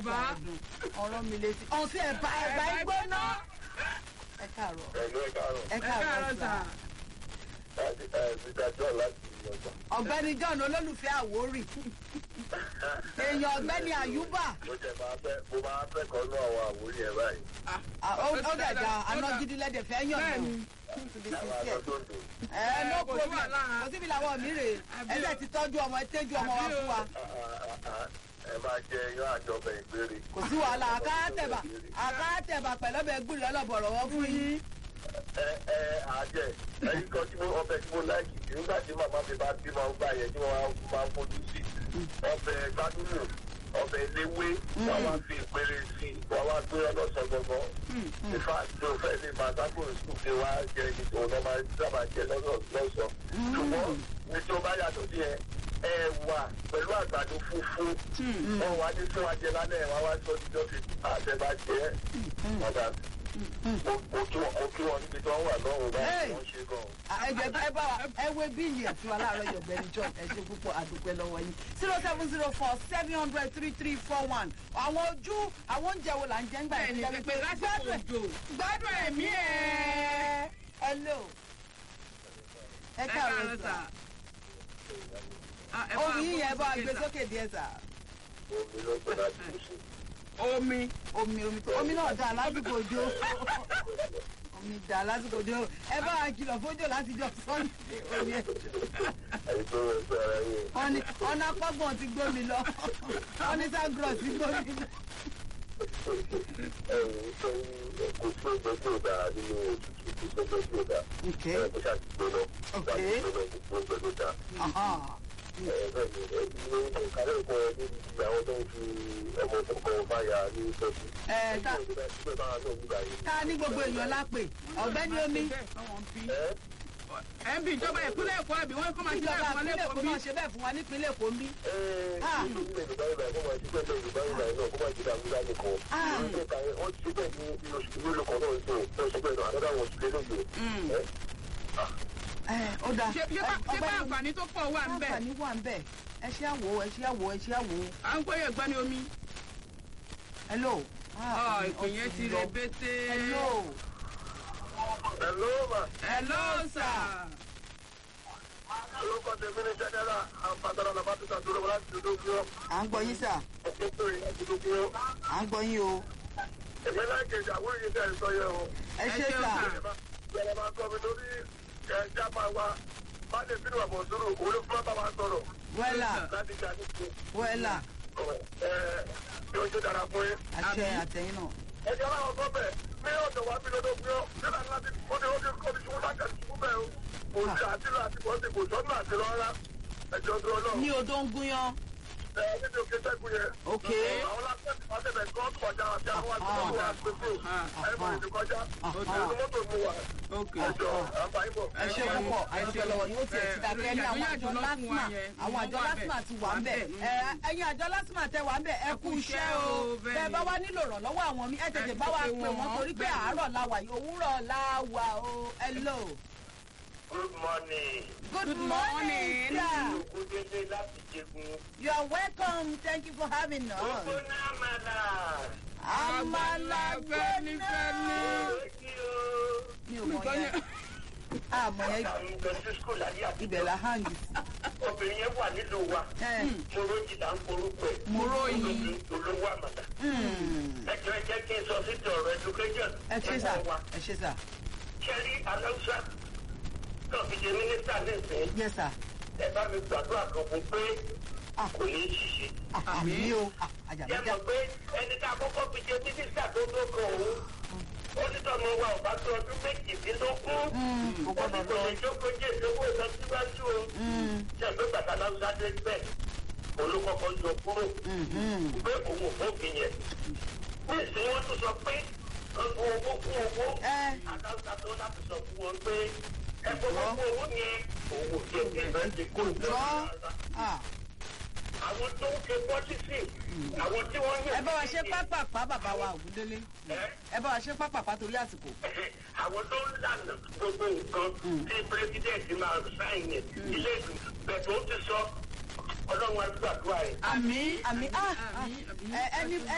Yorùbá. ọ̀rọ̀ mi létí ọ̀sẹ̀ ẹ̀bà ẹ̀bà ìgbóná. ẹ káàárọ̀ Ẹ̀lú ẹ̀ka àrùn. ẹ ẹ káàárọ̀ káàárọ̀ sà. sà. Ìdájọ́ láti ọgbà. ọ̀gbẹ́ni john olólùfẹ́ àwórì èèyàn ọ̀gbẹ́ni àyùbá Mo jẹ máa fẹ́ mo máa fẹ́ kọ́ nú àwọn àwòrán ẹ̀ báyìí. Ah, ó ó dàda aná gidi lẹ́dẹ̀ fẹ́ yàn Bẹ́ẹ̀ni. náà Àwọn àtọ́tòǹdò. ẹ no kò sí problem wàhálà. kò síbi làwọn mi rè Àbí ẹ o. dẹ̀ ti tọ́jú ọmọ ẹ tẹ́jú ọmọ wa Àbí o. fún wa Ẹ máa jẹ iyán àjọbẹ̀ ìgbére. kò sí wàhálà àkáàtẹ̀bà àkáàtẹ̀bà pẹ̀lọ́bẹ̀ gbúrì ọlọ́bọ̀rọ̀ wọ́n fún yín. Ẹ ẹ àjẹ ẹyin kan tí mo ọbẹ̀ tí mo láìkì jù nígbà tí màmá mi bá bímọ gbà yẹn tí wọ́n máa ń fojú sí. Ọbẹ̀ gbádùnù ọbẹ̀ eléwé wọ́n wá fi ìpele sí i wọ́n wá gbé ọlọ́sọ gbọ́ngàn. Ifá tó fẹ́ ní Màtákù sùn fi wá jẹ ní òun náà máa ń sábà jẹ lọ́sọ̀. Ṣùgbọ́n ní tí ó bá yàtọ̀ sí ẹ ẹ̀wà pẹ̀lú àgbàdo funfun wọn wá ní fún ajẹ lálẹ́ wọn wá sọ jíjọ́ fi àtẹ̀bàjẹ́ ọ̀dà mo kí wọn mo kí wọn níbi tí wọ́n wà lọ́rùn báyìí Hey! wọ́n ṣe gan. ẹjẹ ẹ bá wa ẹ wé bíìlì ẹtù aláàárọ̀ yọgbẹni john ẹ ṣe púpọ̀ àdúpẹ́ lọ́wọ́ yín zero seven zero four seven hundred three three four one àwọn ojú àwọn oúnjẹ wo là ń jẹ ńgbà Bẹ́ẹ̀ni yẹn pẹpẹ lásìkò òjò. gbádùn ẹ̀mí ẹ̀ hello ẹ ẹ káàárọ̀ káàárọ̀ sà sà. Ah, ẹ bá ohun yín yẹn bá wa gbóhùn gbé sà. sókè díẹ̀ sà omi ló gbé láti kú sí. omi. omi omi tó omi náà dà lásìkò òjò omi dà lásìkò òjò ẹ bá wa kìlọ̀ fójò láti jọ sunday omi ẹ̀ ẹ̀yin tó rẹ̀ sí ara yín. wọ́n ní ọ̀nà pọ́gbọ̀n ti gbómi lọ wọ́n ní ságros ti gbómi lọ. ẹ̀yin tó ń kò sí ọjọ́ tí ò dáa nínú òtútù kò sí ọjọ́ tí ò dáa. Okay. ẹ̀ kó ṣáà ti gbóná. Okay. ṣáà ti gbóná kò sí ọjọ́ tó dáa. Aha. Ẹ, ta- ta ní gbogbo èèyàn lápè ọ̀gbẹ́ni omi ẹ ń bí ìjọba ìpínlẹ̀ èkó àbí wọ́n kọ́ máa ṣe ìjọba bẹ́ẹ̀ fún ìpínlẹ̀ èkó ọlẹ́kọ̀ọ́ bí. náà ṣe bẹ́ẹ̀ fún wa nípínlẹ̀ èkó ń bí. ẹ ó dáa ṣé ṣé bá- ṣé bá àǹfààní tó pọ̀ wà ń bẹ̀. àǹfààní wà ń bẹ̀ ẹ ṣe àwò ẹ ṣe àwò ẹ ṣe àwò à ń gbóyè gbani omi. hello. ọ ìpè yẹn ti rẹ bété. hello. Hello, ma. hello sà. Orúkọ tèmi ní Jẹ́nẹ́rà Àǹfààní Àlàbátúkà tó lọ́wọ́ láti dúdú bí ó. à ń gbọ́ yín sà Ọ̀pọ̀ tó yẹ dúdú bí ó. à ń gbọ́ yín o Èmi láìkejì àwọn èyí tẹ̀ ń sọ yẹ o. ẹ Ẹ ṣe ṣeun sà sà. Bẹ̀rẹ̀ máa sọ mi lórí ẹja máa wa. Má lè bínú àbọ̀ sóró, òun ló fún bá wa sọ̀rọ̀. wẹ́là Láti jà ní kú. wẹ́là Ẹ yóò ṣe dára fún yín. àṣẹ Àmín. àtẹ̀yìn náà. Ẹjẹ́ aláwọ̀ sọ bẹ̀, ní ọ̀dọ̀ wa bí lọ́dọ̀ gbé ọ́, nígbà láti ó ní ó ní ó ní ṣubú láti ṣubú bẹ́ẹ̀ o. Kò sí àtìlọ́ àti bọ́ọ̀sì kò sọ́nù àti lọ́ra. Ẹjọ́ tó ọlọ́run. ní odò ń gúnyán. Ẹ níbi òkè sẹ́gun yẹn. ok Àwọn lásìkò ọ̀sẹ̀ kan kọjá àti àwọn àti àwọn àgbẹ̀sẹ̀. Ẹ̀fọn ìdíkọjá. Ìlú mọ́tò mu wà. ok. Ẹjọ́ àǹfààní bọ̀. ẹ ṣe púpọ̀ àdúgbò lọ́wọ́ yóò tiẹ̀ ti dákẹ́ ní àwọn àjọ lásìmà àwọn àjọ lásìmà ti wà ń bẹ̀ ẹ ẹ̀yin àjọ lásìmà tẹ wà ń bẹ̀ ẹ kú iṣẹ́ o bẹ́ẹ̀ bá wá nílò ìrànlọ́wọ́ àwọn mi ẹ tètè bá wa pè wọ́n torí pé àárọ̀ la wà yìí òwúrọ̀ la wà o hello Good morning. good morning sir Ògúndélé láti Jẹ̀gùn. you are welcome thank you for having us náà máa là. àmàlà fẹ́ni fẹ́ni. Lójú o. mi ò mọ̀ yẹn àmọ̀ yẹn Àwọn ìjọ sí skul ayé àti ibẹ̀ la hang sí. obìnrin yẹn wà nílùú wa. ẹ Moroji là ń forúkọ ẹ̀. Moroyi. Olówó àmàlà. mm, Ẹjọ́ ẹ jẹ́ kí n sọ síta ọ̀rọ̀ education. ẹ ṣe sà Ẹ̀kọ́ wa. ẹ ṣe sà Ṣẹ́rí Aláùsá náà fi jẹ mínísítà nísìnyí. yes sir Ẹ bá mi gbàdúrà kan fún pé Ah. kò ní í ṣiṣẹ́. àmì o Yẹ àjàmẹ́jà mọ̀ pé ẹni tá a kọ́kọ́ fi jẹ mínísítà tó tó kan òun. Ó ní tọ́mọ wa ò bá tó ọdún méjìdínlógún. kò Wọ́n gbọ́dọ̀ ní kò lọ. lè jókòó jẹ́ ìdókòwò ìlọsíwájú o. Ṣé ẹgbẹ́ bàtà Aláùsá dé bẹ́ẹ̀? Olúkọ́kọ́ yọ kúrò. Pé òun ò fófin yẹn. Ní ìsìn wọn tún sọ pé owó owó kún owó. ẹ Aláùsá tó láti sọ fún wọn pé ẹ fọwọ́ kún owó yẹn. Owó jẹ́ ìfẹ́ ti kó jọ ah, àwọn tó ń ṣe pọ́lísì àwọn tí wọ́n yẹ. ẹ bá wa ṣe pápápá bàbá wa ògúndélé ẹ bá wa ṣe pápápá torí àsìkò. àwọn tó ń lànà gbogbo nǹkan tí pírẹsidẹ́ǹtì máa sáìn yẹn ilé ìgbìmọ̀ bẹ̀rẹ̀ ó ti sọ ọlọ́run àdúrà ẹ̀. àmì àmì ah, ah, àmì àmì. ẹ ẹni